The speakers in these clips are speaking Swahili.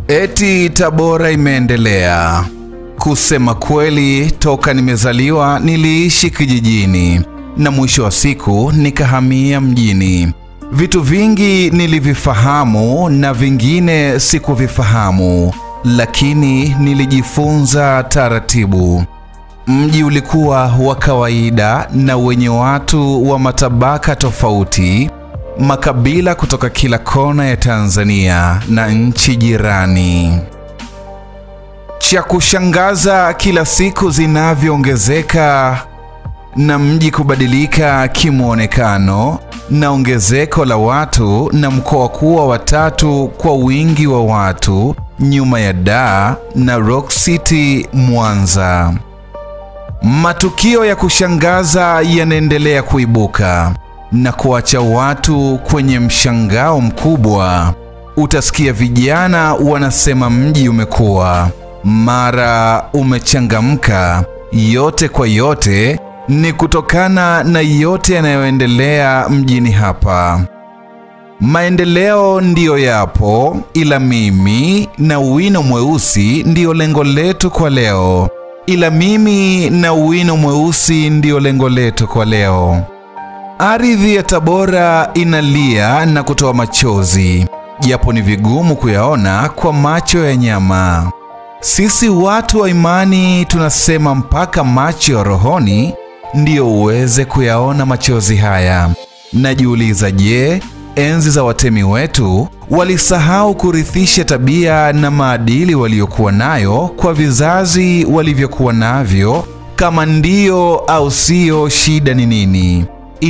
Eti Tabora imeendelea. Kusema kweli, toka nimezaliwa niliishi kijijini na mwisho wa siku nikahamia mjini. Vitu vingi nilivifahamu na vingine sikuvifahamu, lakini nilijifunza taratibu. Mji ulikuwa wa kawaida na wenye watu wa matabaka tofauti, makabila kutoka kila kona ya Tanzania na nchi jirani. Cha kushangaza, kila siku zinavyoongezeka na mji kubadilika kimwonekano na ongezeko la watu na mkoa kuwa watatu kwa wingi wa watu nyuma ya Dar na Rock City Mwanza. Matukio ya kushangaza yanaendelea kuibuka na kuacha watu kwenye mshangao mkubwa. Utasikia vijana wanasema mji umekuwa, mara umechangamka. Yote kwa yote ni kutokana na yote yanayoendelea mjini hapa. Maendeleo ndiyo yapo, ila mimi na wino mweusi ndiyo lengo letu kwa leo. Ila mimi na wino mweusi ndiyo lengo letu kwa leo. Ardhi ya Tabora inalia na kutoa machozi, japo ni vigumu kuyaona kwa macho ya nyama. Sisi watu wa imani tunasema mpaka macho ya rohoni ndiyo uweze kuyaona machozi haya. Najiuliza, je, enzi za watemi wetu walisahau kurithisha tabia na maadili waliokuwa nayo kwa vizazi walivyokuwa navyo? Kama ndiyo au siyo, shida ni nini?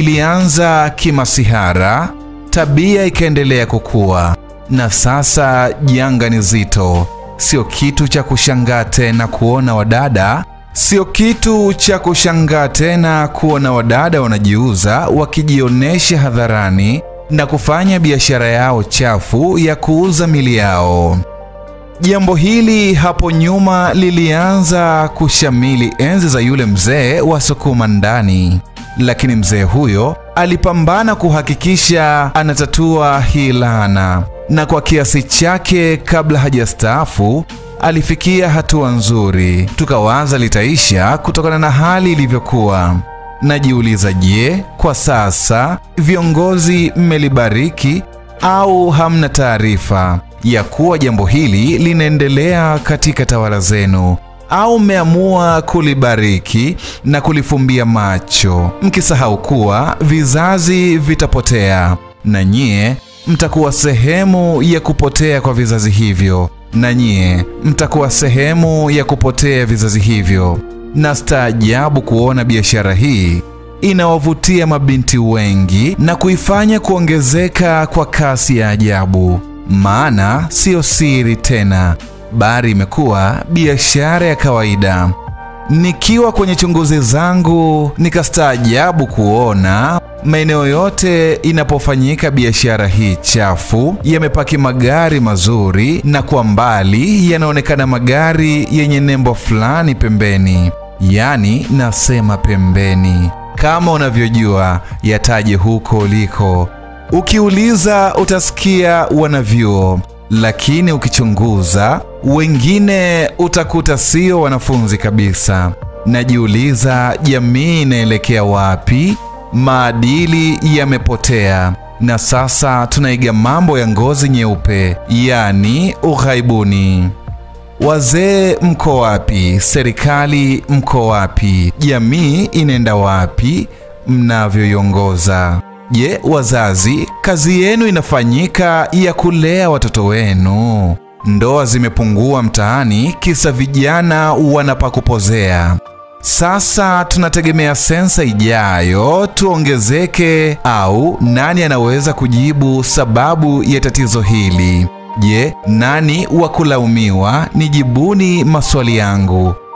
Ilianza kimasihara, tabia ikaendelea kukua, na sasa janga ni zito. Sio kitu cha kushangaa tena kuona wadada Sio kitu cha kushangaa tena kuona wadada wanajiuza wakijionyesha hadharani na kufanya biashara yao chafu ya kuuza mili yao. Jambo hili hapo nyuma lilianza kushamili enzi za yule mzee wa sukuma ndani, lakini mzee huyo alipambana kuhakikisha anatatua hii laana, na kwa kiasi chake, kabla hajastaafu alifikia hatua nzuri, tukawaza litaisha kutokana na hali ilivyokuwa. Najiuliza, je, kwa sasa viongozi mmelibariki au hamna taarifa ya kuwa jambo hili linaendelea katika tawala zenu, au mmeamua kulibariki na kulifumbia macho, mkisahau kuwa vizazi vitapotea na nyie mtakuwa sehemu ya kupotea kwa vizazi hivyo na nyie mtakuwa sehemu ya kupotea vizazi hivyo. Na staajabu kuona biashara hii inawavutia mabinti wengi na kuifanya kuongezeka kwa kasi ya ajabu, maana siyo siri tena, bali imekuwa biashara ya kawaida. Nikiwa kwenye chunguzi zangu, nikastaajabu kuona maeneo yote inapofanyika biashara hii chafu yamepaki magari mazuri, na kwa mbali yanaonekana magari yenye nembo fulani pembeni. Yaani nasema pembeni, kama unavyojua yataje huko uliko. Ukiuliza utasikia wanavyuo, lakini ukichunguza wengine utakuta sio wanafunzi kabisa. Najiuliza, jamii inaelekea wapi? Maadili yamepotea na sasa tunaiga mambo ya ngozi nyeupe, yaani ughaibuni. Wazee mko wapi? Serikali mko wapi? Jamii inaenda wapi mnavyoiongoza? Je, wazazi, kazi yenu inafanyika ya kulea watoto wenu? Ndoa zimepungua mtaani, kisa vijana wanapakupozea. Sasa tunategemea sensa ijayo tuongezeke, au nani anaweza kujibu sababu ya tatizo hili? Je, nani wa kulaumiwa? Nijibuni maswali yangu.